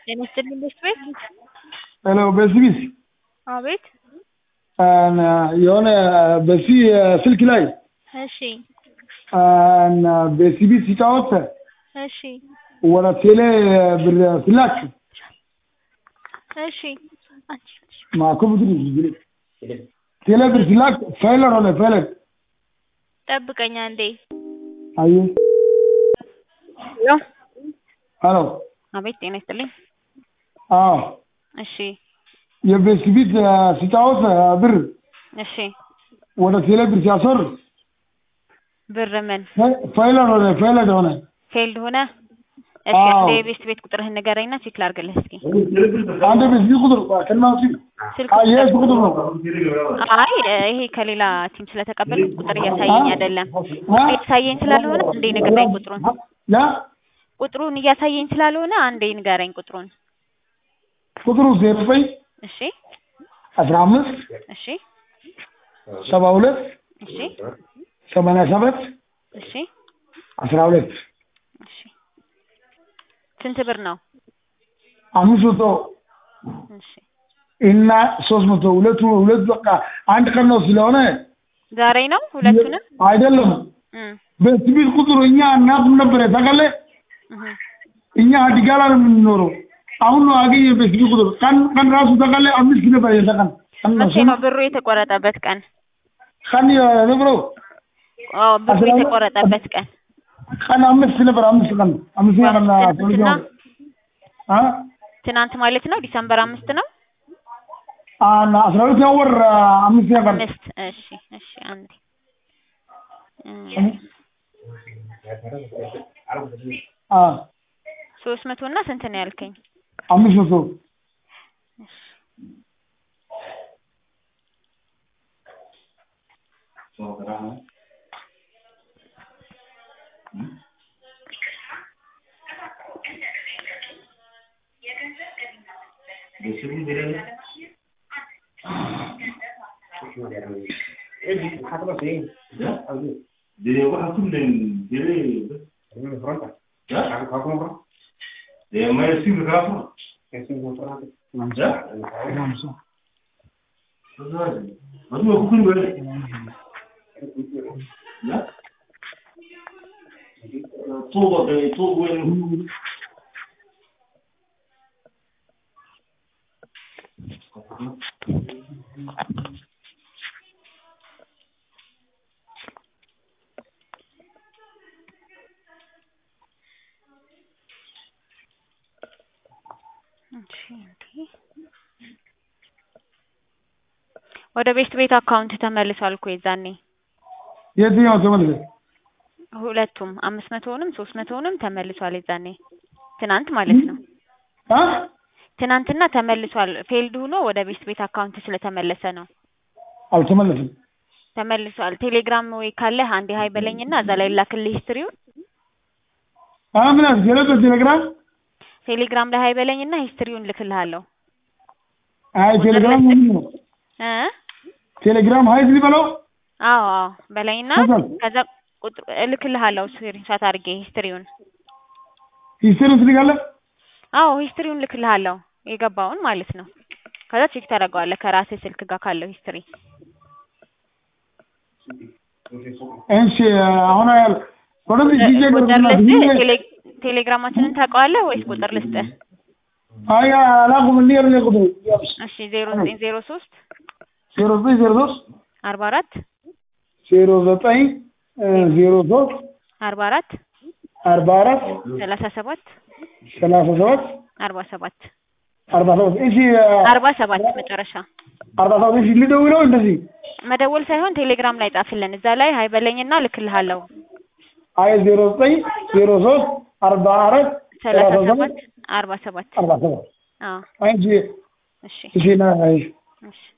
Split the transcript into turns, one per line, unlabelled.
ጤና ይስጥልኝ ቤት ቤት
ሄሎ በስቢስ
አቤት
የሆነ በዚህ ስልክ ላይ
እሺ
በሲቢ ሲጫወት
እሺ
ወደ ቴሌ ብር ስላክ
እሺ አንቺ
ማኩ ብድር ቴሌ ብር ስላክ ፋይለር ሆነ ፋይለር
ጠብቀኝ አንዴ
አየ
ሄሎ
ሄሎ
አቤት ጤና ይስጥልኝ
አዎ
እሺ
የቤስቢት ሲጫወት ብር
እሺ
ወደ ቴሌ ብር ሲያስወር
ብር ምን
ፋይለር ሆነ ፋይለር ሆነ
ፌልድ ሆነ እሺ
አዎ።
አንዴ የቤት ቤት ቁጥርህን ንገረኝና ቼክ ላድርግልህ እስኪ
አንድ ቤስቢት ቁጥር ከናውሲ
ስልክ
ይሄ ቁጥር ነው
አይ ይሄ ከሌላ ቲም ስለተቀበልኩት ቁጥር እያሳየኝ አይደለም ቁጥር እያሳየኝ ስላልሆነ አንዴ ንገረኝ ቁጥሩን
ያ
ቁጥሩን እያሳየኝ ስላልሆነ አንዴ ንገረኝ ቁጥሩን
ቁጥሩ ዜሮ ዘጠኝ
እሺ
አስራ አምስት
እሺ
ሰባ ሁለት
እሺ
ሰማንያ ሰባት
እሺ
አስራ ሁለት
እሺ ስንት ብር ነው
አምስት መቶ
እሺ
እና ሶስት መቶ ሁለቱ ሁለቱ በቃ አንድ ቀን ነው ስለሆነ
ዛሬ ነው ሁለቱንም
አይደለም
እም
በሲቪል ቁጥሩ እኛ እናት ነበረ ታውቃለህ
እህ
እኛ አዲጋላ ነው የምንኖረው አሁን ነው አገኘ በሲቪል ቁጥር ቀን ቀን ራሱ ታውቃለህ አምስት ነበር የተቀን ቀን ነው
መቼ ነው ብሩ የተቆረጠበት ቀን
ቀን ነብሮ
አዎ ብሩ
አስራ ሁለት
የተቆረጠበት ቀን
ቀን አምስት ነበር አምስት ቀን አምስት ቀን
ትናንትና
አ
ትናንት ማለት ነው ዲሰምበር አምስት ነው
አና አስራ ሁለተኛ ወር አምስት ቀን
አምስት እሺ እሺ አንዴ እም
አ
ሶስት መቶ እና ስንት ነው ያልከኝ
አምስት መቶ
እሺ እንዴ ወደ ቤት ቤት አካውንት ተመልሷል እኮ የዛኔ
የትኛው ተመልሰ
ሁለቱም አምስት መቶውንም ሶስት መቶውንም ተመልሷል የዛኔ ትናንት ማለት ነው
አ
ትናንትና ተመልሷል ፌልድ ሆኖ ወደ ቤት ቤት አካውንት ስለተመለሰ ነው
አልተመለስም
ተመልሷል ቴሌግራም ወይ ካለህ አንዴ ሀይ በለኝና እዛ ላይ ላክልህ ሂስትሪውን
አ ምን አስገለጠ ቴሌግራም
ቴሌግራም ላይ ሀይ በለኝና ሂስትሪውን ልክልሃለሁ
አይ ቴሌግራም ምን ነው
እ
ቴሌግራም ሀይ በለው
አዎ አዎ በለኝና
ከዛ?
ከዛ ቁጥር እልክልሃለሁ ስክሪንሾት አድርጌ ሂስትሪውን
ሂስትሪ ትልካለህ
አዎ ሂስትሪውን ልክልሃለሁ የገባውን ማለት ነው ከዛ ቼክ ታደርገዋለህ ከራስህ ስልክ ጋር ካለው ሂስትሪ
እሺ አሁን ያል ወደዚህ ዲጄ
ቁጥር ልስጥህ ቴሌ- ቴሌግራማችንን ታውቀዋለህ ወይስ ቁጥር ልስጥህ
አይ አላውቅም እንዴ ነው ቁጥሩ
እሺ ዜሮ ዘጠኝ ዜሮ ሶስት
ዜሮ ዘጠኝ ዜሮ ሶስት
አርባ አራት
ዜሮ ዘጠኝ ዜሮ ሶስት
አርባ አራት
አርባ አራት
ሰላሳ ሰባት
ሰላሳ ሰባት
አርባ ሰባት
አርባ ሰባት እሺ
አርባ ሰባት መጨረሻ
አርባ ሰባት እሺ ልደውለው እንደዚህ
መደወል ሳይሆን ቴሌግራም ላይ ጻፍልን እዛ ላይ ሀይ በለኝና ልክልሃለሁ
አይ ዜሮ ዘጠኝ ዜሮ ሶስት አርባ አራት
ሰላሳ ሰባት አርባ ሰባት
አርባ ሰባት
አዎ
አይ እሺ
እሺ
እሺ ና አይ
እሺ